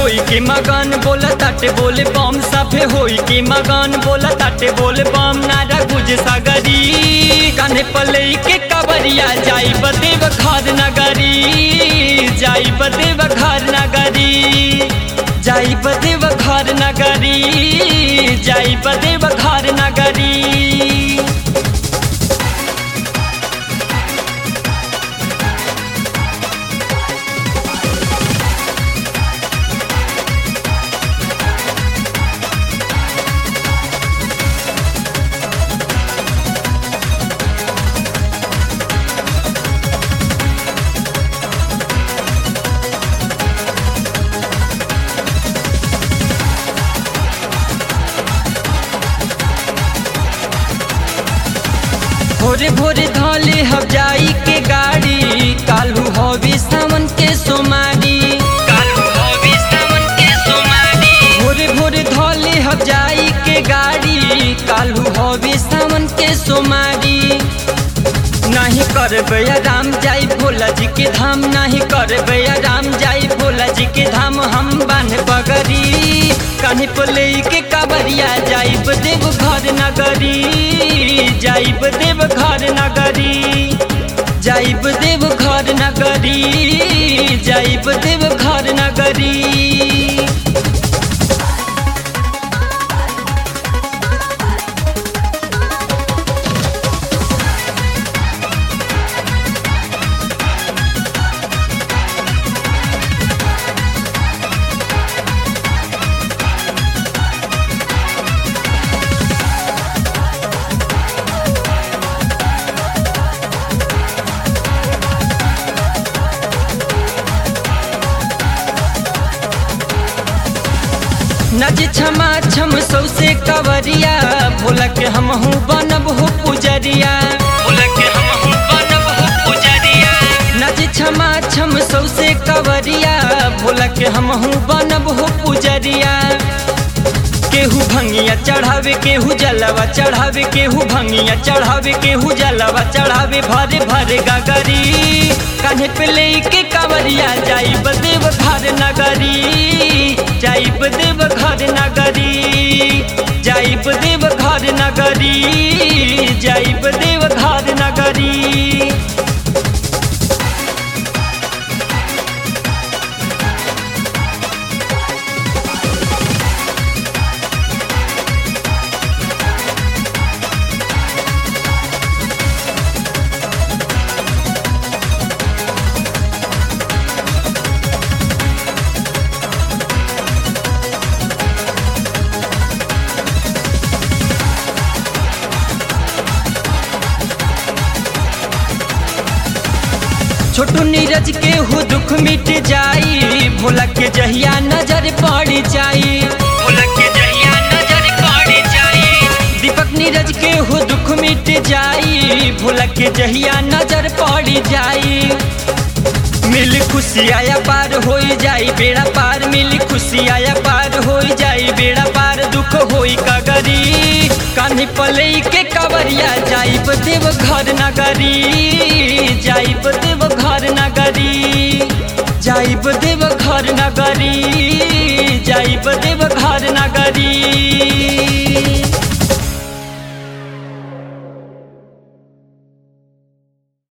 होई के मगन बोला ताटे बोले बम सभे होई के मगन बोला ताटे बोले बम नारा गुज सागरी कान्हे पले के कबरिया जाई बदेव घर नगरी जाई बदेव घर नगरी जाई बदेव घर नगरी जाई बदेव घर नगरी भोरे भोरे धले हम जाई के गाड़ी कालू हवी सावन के सोमारी कालू हवी सावन के सोमारी भोरे भोरे धले हम जाई के गाड़ी कालू हवी सावन के सोमारी नहीं करबे राम जाई भोला जी के धाम नहीं करबे राम जाई भोला जी के धाम हम बान बगरी कान्हे पले के काबरिया जाइब देव घर नगरी जाइब देव घर नगरी जाइब देव घर नगरी जाइब देव घर नगरी नज क्षमा छम सौसे कवरिया भोला के हम हूँ बनब हो पुजरिया भोला के हम हूँ बनब हो पुजरिया नज क्षमा छम सौसे कवरिया भोला के हम हूँ बनब हो पुजरिया केहू भंगिया चढ़ावे केहू जलवा चढ़ावे केहू भंगिया चढ़ावे केहू जलवा चढ़ावे भरे भरे गगरी कान्हे पे ले के कावरिया जाई बदेव घर नगरी जाई बदेव घर नगरी जाई बदेव घर नगरी जाई बदेव घर नगरी छोटू नीरज के हो दुख मिट जाई भोला के जहिया नजर पड़ जाई भोला के जहिया नजर पड़ जाई दीपक नीरज के हो दुख मिट जाई भोला के जहिया नजर पड़ जाई मिल खुशी आया पार हो जाई बेड़ा पार मिल खुशी आया पार हो जाई बेड़ा पार दुख होई कगरी कान्ही पले के कवरिया जाई देव घर नगरी जाई देव घर नगरी जाई देव घर नगरी जाई देव घर नगरी